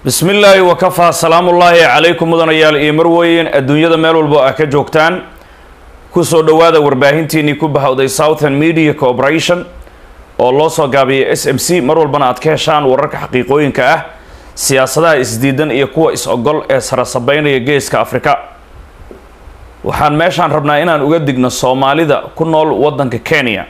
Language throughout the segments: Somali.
bismi illaahi wakafaa salaamullaahi calaykum mudanayaal iyo marweyn adduunyada meel walba ah ka joogtaan kusoo dhowaada warbaahintiinii ku bahowday southern media corporation oo loo soo gaabiyay s m c mar walbana aad ka heshaan wararka xaqiiqooyinka ah siyaasadaha isdiidan iyo kuwa is-ogol ee sarasabeynaya geeska afrika waxaan meeshaan rabnaa inaan uga digno soomaalida ku nool waddanka kenya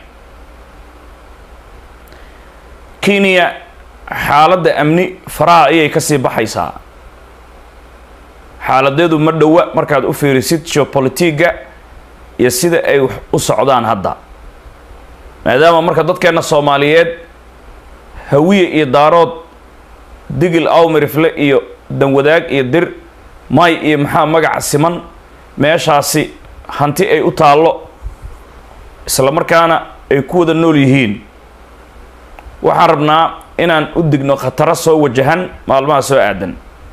kenya xaaladda amni faraha ayay kasii baxaysaa xaaladeedu ma dhowa markaad u fiirisid geopolitiga iyo sida ay u socdaan hadda maadaama marka dadkeenna soomaaliyeed hawiye iyo daarood digil awmirifle iyo danwadaag iyo dir may iyo maxaa magaca siman meeshaasi hanti ay u taallo isla markaana ay ku wada nool yihiin waxaan rabnaa inaan u digno khataro soo wajahan maalmaha soo aadan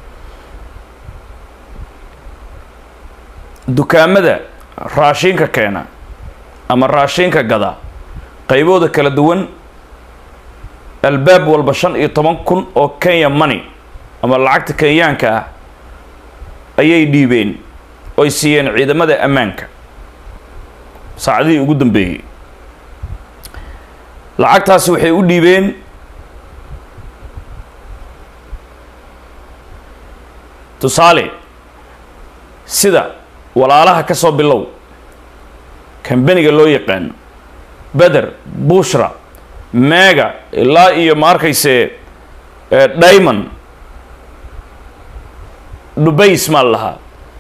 dukaamada raashinka keena ama raashinka gada qaybooda kala duwan albaab walba shan iyo toban kun oo kenya money ama lacagta kenyaanka ah ayay dhiibeen oy siiyeen ciidamada ammaanka saacadihii ugu dambeeyey lacagtaasi waxay u dhiibeen tusaale sida walaalaha ka soo bilow kambaniga loo yaqaano beder bushra mega ilaa iyo ma arkayse diamond dubays maa lahaa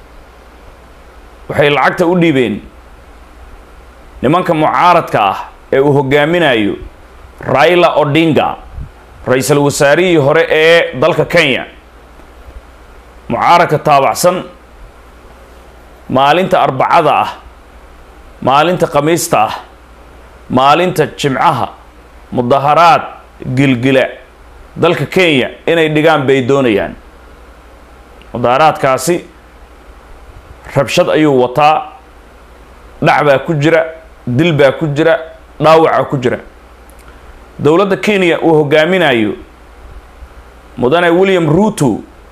waxay lacagta u dhiibeen nimanka mucaaradka ah ee uu hogaaminayo raila odinga ra-iisul wasaarihii hore ee dalka kenya mucaaradka taabacsan maalinta arbacada ah maalinta khamiista ah maalinta jimcaha mudaharaad gilgila dalka kenya inay dhigaan bay doonayaan mudaharaadkaasi rabshad ayuu wataa dhac baa ku jira dil baa ku jira dhaawaca ku jira dowladda kenya uu hogaaminayo mudane william ruto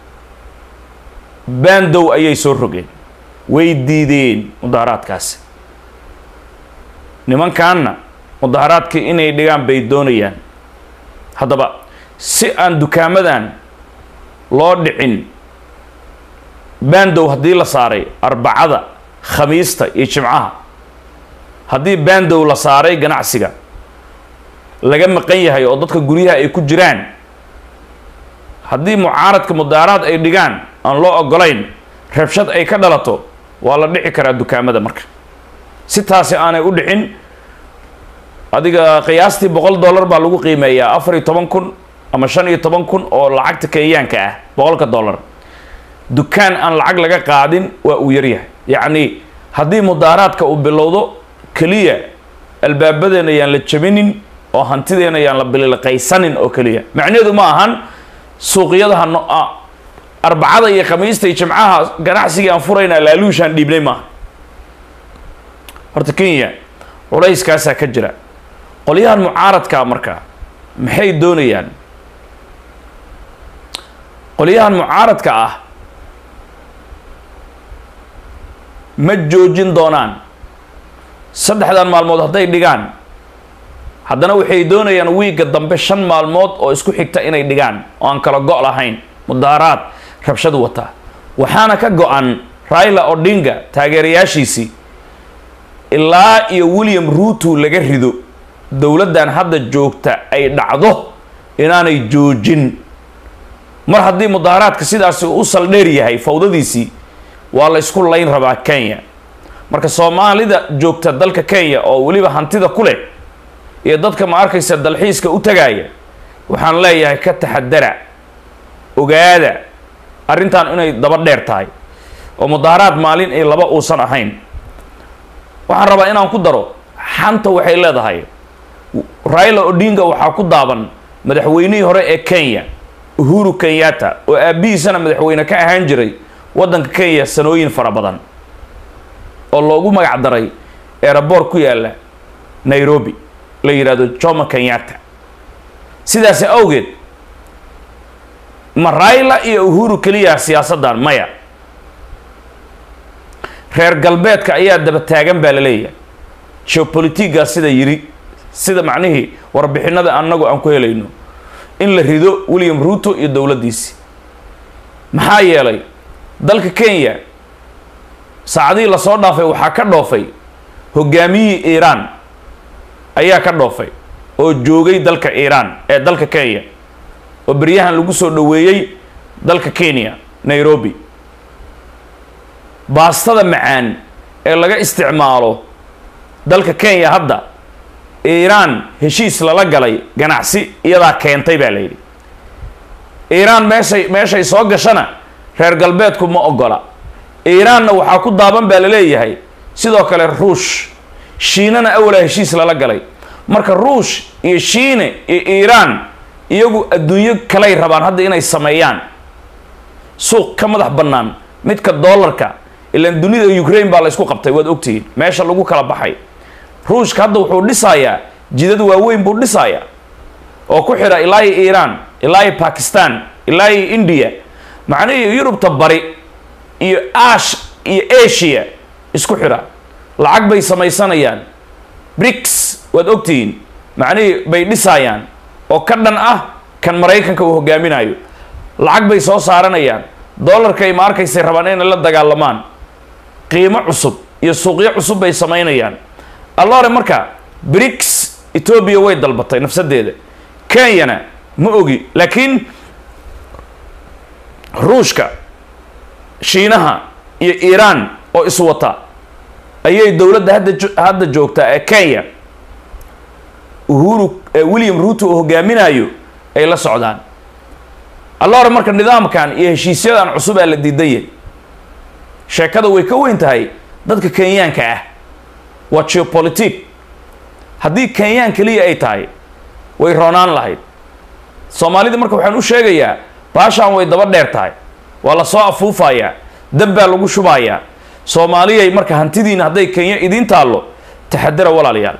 bandow ayay soo rogeen way diideen mudaharaadkaasi nimankaanna mudaharaadkii inay dhigaan bay doonayaan haddaba si aan dukaamadan loo dhicin bandow haddii la saaray arbacada khamiista iyo jimcaha haddii bandow la saaray ganacsiga laga maqan yahay oo dadka guryaha ay ku jiraan haddii mucaaradka mudaharaad ay dhigaan aan loo ogolayn rabshad ay ka dhalato waa la dhici karaa dukaamada marka si taasi aanay u dhicin adiga qiyaastii boqol dollar baa lagu qiimeeyaa afar iyo toban kun ama shan iyo toban kun oo lacagta kenyaanka ah boqolka dollar dukaan aan lacag laga qaadin waa uu yaryahay yacni haddii mudaharaadka uu bilowdo keliya albaabadeena yaan la jabinin oo hantideena yaan la bililqaysanin oo keliya macnaheedu ma ahan suuqyadaha no arbacada iyo khamiista iyo jimcaha ganacsigii aan furaynaa laaluushaan dhiibnay maaha horta kenya culayskaasaa ka jira qolyahan mucaaradkaa marka maxay doonayaan qolyahan mucaaradka ah ma joojin doonaan saddexdan maalmood hadday dhigaan haddana waxay doonayaan wiigga dambe shan maalmood oo isku xigta inay dhigaan oo aan kala go' lahayn mudaharaad rabshad wata waxaana ka go-an raila odinga taageerayaashiisii ilaa iyo william ruto laga rido dowladdan hadda joogta ay dhacdo inaanay joojin mar haddii mudaharaadka sidaasi u saldheer yahay fawdadiisii waa la ysku layn rabaa kenya marka soomaalida joogta dalka kenya oo weliba hantida ku leh iyo dadka ma arkaysa dalxiiska u tagaaya waxaan leeyahay ka taxadara ogaada arrintan inay daba dheer tahay oo mudaharaad maalin iyo laba uusan ahayn waxaan rabaa inaan ku daro xanta waxay leedahay raila odinga waxaa ku daaban madaxweynihii hore ee kenya uhuru kenyatta oo aabbihiisana madaxweyne ka ahaan jiray waddanka kenya sanooyin fara badan oo loogu magac daray eeraboor ku yaalla nairobi la yidhaahdo jomo kenyatta sidaasi awgeed ma raila iyo uhuru keliya siyaasaddan maya reer galbeedka ayaa daba taagan baa la leeyahay geopolitiga sida yiri sida macnihii warbixinada annagu aan ku helayno in la rido william ruto iyo dowladdiisi maxaa yeelay dalka kenya saacadihii lasoo dhaafay waxaa ka dhoofay hogaamiyihii iiraan ayaa ka dhoofay oo joogay dalka iiraan ee dalka kenya oo beryahan lagu soo dhoweeyey dalka kenya nairobi baastada macaan ee laga isticmaalo dalka kenya hadda iiraan heshiis lala galay ganacsi iyadaa keentay baa la yidhi iiraan meeshay meeshay soo gashana reer galbeedku ma ogola iiraanna waxaa ku daaban baa la leeyahay sidoo kale ruush shiinana awalaa heshiis lala galay marka ruush iyo shiine iyo iiraan iyagu adduunyo kaley rabaan hadda inay sameeyaan suuq ka madax bannaan midka dollarka ilaan dunida ukraine baa la ysku qabtay waad ogtihiin meesha lagu kala baxay ruushka hadda wuxuu dhisayaa jidad waaweyn buu dhisayaa oo ku xidha ilaa iyo iiraan ilaa iyo bakistan ilaa iyo india macnihii yurubta bari iyo ash iyo asia isku xidha lacag bay samaysanayaan brics waad ogtihiin macnihii bay dhisayaan oo ka dhan ah kan maraykanka uu hogaaminayo lacag bay soo saaranayaan dollarkay ma arkaysay rabaan inay la dagaalamaan qiimo cusub iyo suuqyo cusub bay samaynayaan allore marka brics etoobiya way dalbatay nafsadeeda kenyana ma ogi laakiin ruushka shiinaha iyo iiraan oo iswata ayay dowladda hadda hadda joogtaa ee kenya uhuru william ruto uu hogaaminayo ay la socdaan allore marka nidaamkan iyo heshiisyadan cusub aa la diidaya sheekada way ka weyn tahay dadka kenyaanka ah waa geopolitic haddii kenyaan keliya ay tahay way roonaan lahayd soomaalida marka waxaan u sheegayaa baashaan way daba dheer tahay waa la soo afuufayaa dab baa lagu shubayaa soomaaliyay marka hantidiina hadday kenya idiin taallo taxadara walaalayaal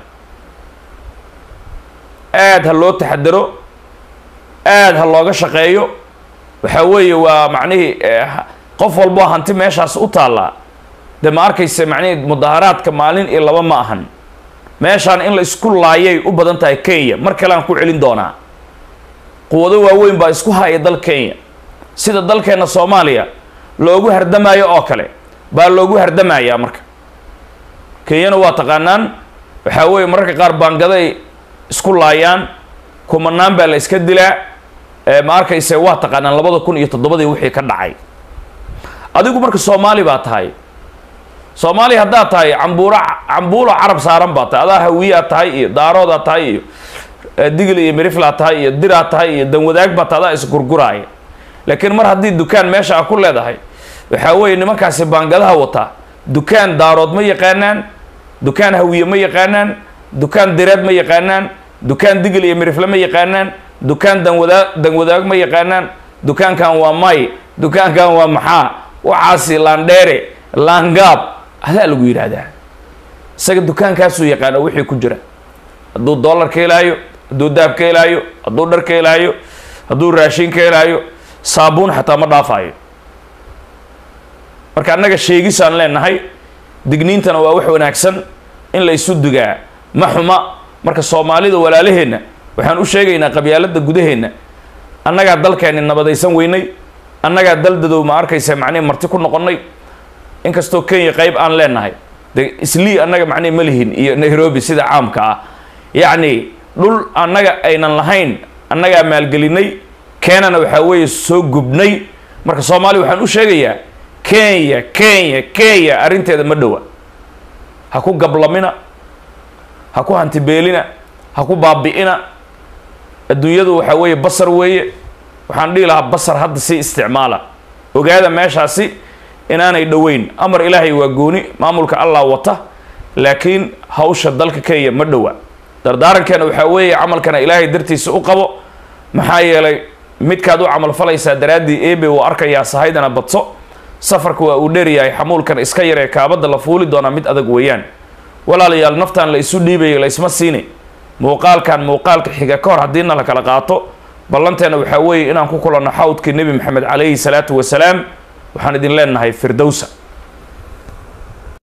aad ha loo taxadaro aad ha looga shaqeeyo waxaa weeye waa macnihii qof walboo hanti meeshaas u taallaa dee ma arkaysa macnihii mudaharaadka maalin iyo laba ma ahan meeshaan in la isku laayay u badan tahay kenya mar kale aan ku celin doonaa quwado waaweyn baa isku haya dal kenya sida dalkeenna soomaaliya loogu hardamayo oo kale baa loogu hardamayaa marka kenyana waa taqaanaan waxaa weeye mararka qaar baangaday isku laayaan kumanaan baa la iska dilaa ma arkayse waa taqaanaan labada kun iyo toddobadii wixii ka dhacay adigu marka soomaali baa tahay soomaaliya haddaad tahay cambuuro cambuulo carab saaran baa tahay adaa hawiyaa tahay iyo daaroodaa tahay iyo digil iyo miriflaa tahay iyo diraa tahay iyo danwadaag baa tahay adaa isgurguraaya laakiin mar haddii dukaan meesha a ku leedahay waxaa weeye nimankaasi baangadaha wataa dukaan daarood ma yaqaanaan dukaan hawiye ma yaqaanaan dukaan direed ma yaqaanaan dukaan digil iyo mirifle ma yaqaanaan dukaan danwadaa danwadaag ma yaqaanaan dukaankan waa may dukaankan waa maxaa waxaasi laandheere laangaab adaa lagu yidhaahdaa isaga dukaankaasuu yaqaano wixii ku jira hadduu dollar ka helaayo hadduu daab ka helaayo hadduu dhar ka helaayo hadduu raashin ka helaayo saabuun xataa ma dhaafaayo marka annaga sheegisaan leenahay digniintana waa wax wanaagsan in la isu dugaa ma xuma marka soomaalida walaalaheenna waxaan u sheegaynaa qabyaalada gudaheenna annagaa dalkeenni nabadaysan weynay annagaa daldadow ma arkaysa macnihi marti ku noqonnay inkastoo kenya qayb aan leenahay de islii annaga macnihi ma lihin iyo nairobi sida caamka ah yacni dhul annaga aynan lahayn annagaa maalgelinay keenana waxaa weeye soo gubnay marka soomaaliya waxaan u sheegayaa kenya kenya kenya arrinteeda ma dhowa ha ku gablamina ha ku hantibeelina ha ku baabi'ina adduunyadu waxaa weeye basar weeye waxaan dhihi lahaa basar hadda si isticmaala ogaada meeshaasi inaanay dhoweyn amar ilaahay waa gooni maamulka allah wata laakiin hawsha dalka kenya ma dhowa dardaarankeena waxaa weeye camalkana ilaahay dartiisa u qabo maxaa yeelay midkaad u camal falaysaa daraaddii ebe uu arkayaa sahaydana badso safarka waa uu dheeryahay xamuulkan iska yaree kaabadda la fuuli doonaa mid adag weeyaan walaalayaal naftaan la isu dhiibayo la isma siini muuqaalkan muuqaalka xiga ka hor haddiina la kala qaato ballanteena waxaa weeye inaan ku kulanno xawdkii nebi maxamed calayhi salaatu wasalaam waxaan idin leenahay firdowsa